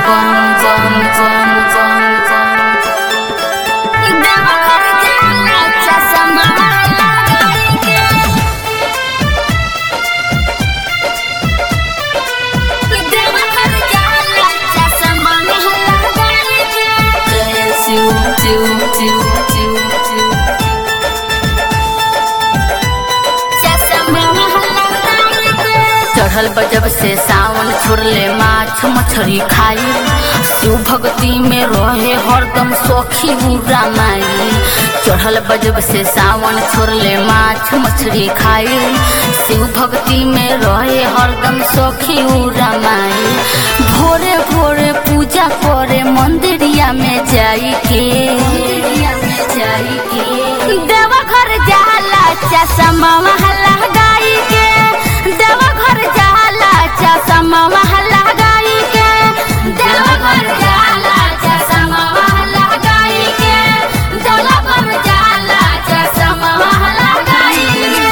चढ़ल बजब से सावन छोड़ले माछ मछरी खाई शिव भक्ति में रहे हरदम सखी बुरा माई चढ़ल बजब से सावन छोड़ले माछ मछरी खाई शिव भक्ति में रहे हरदम सखी बुरा माई भोरे भोरे पूजा करे मंदिरिया में जाई के जाई के देवा घर जाला चश्मा महला गाई के देवा घर जाला चश्मा महला गाई के देवा घर जाला चश्मा महला गाई के देवा घर जाला चश्मा महला गाई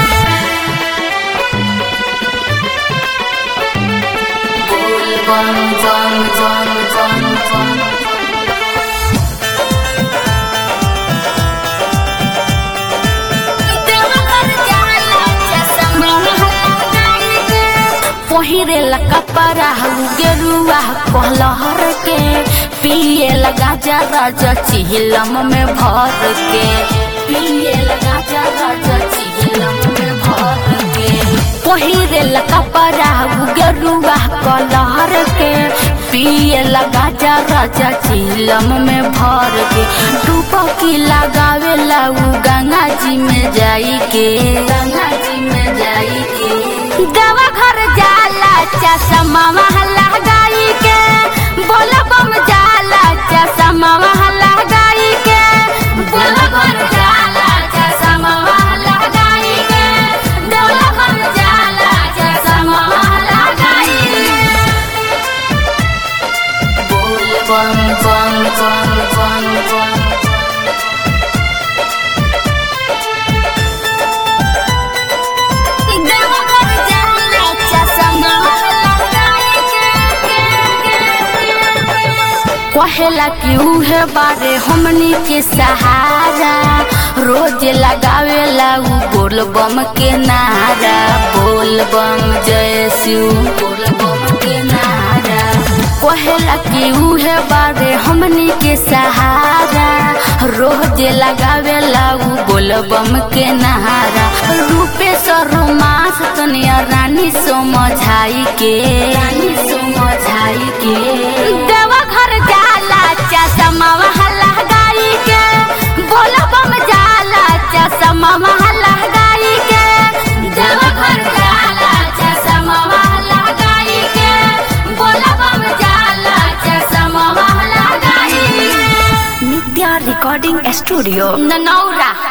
बोल बम बम बम बम बम पहिरे कपड़ा गेरुआ कहलहर के पिए लगा जा राजा चिहिलम में भर के पिए लगा जा राजा चिहिलम में भर के पहिरे कपड़ा गेरुआ कहलहर के पिए लगा जा राजा चिहिलम में भर के डुबकी लगावे लाऊ गंगा जी में जाई के गंगा जी में जाई के देवा घर जाला चश्मा महला गाई के बोल बम जाला चश्मा महला गाई के बोल बम जाला चश्मा महला गाई के बोल बम जाला चश्मा महला गाई बोल बम बम बम बम बम कहेला कि उहे बारे हमनी के सहारा रोज लगावेला उ बोल बम के नारा बोल बम जय शिव बोल बम के नारा कहेला कि उहे बारे हमनी के सहारा रोज लगावेला उ बोल बम के नारा रूपे रोमांस तनिया रानी समझाई के रानी समझाई के देवा घर जाला चश्मा महला गाई के बोल बम जाला चश्मा महला गाई के देवा घर जाला चश्मा महला गाई के बोल बम जाला चश्मा महला गाई नित्या रिकॉर्डिंग स्टूडियो ननौरा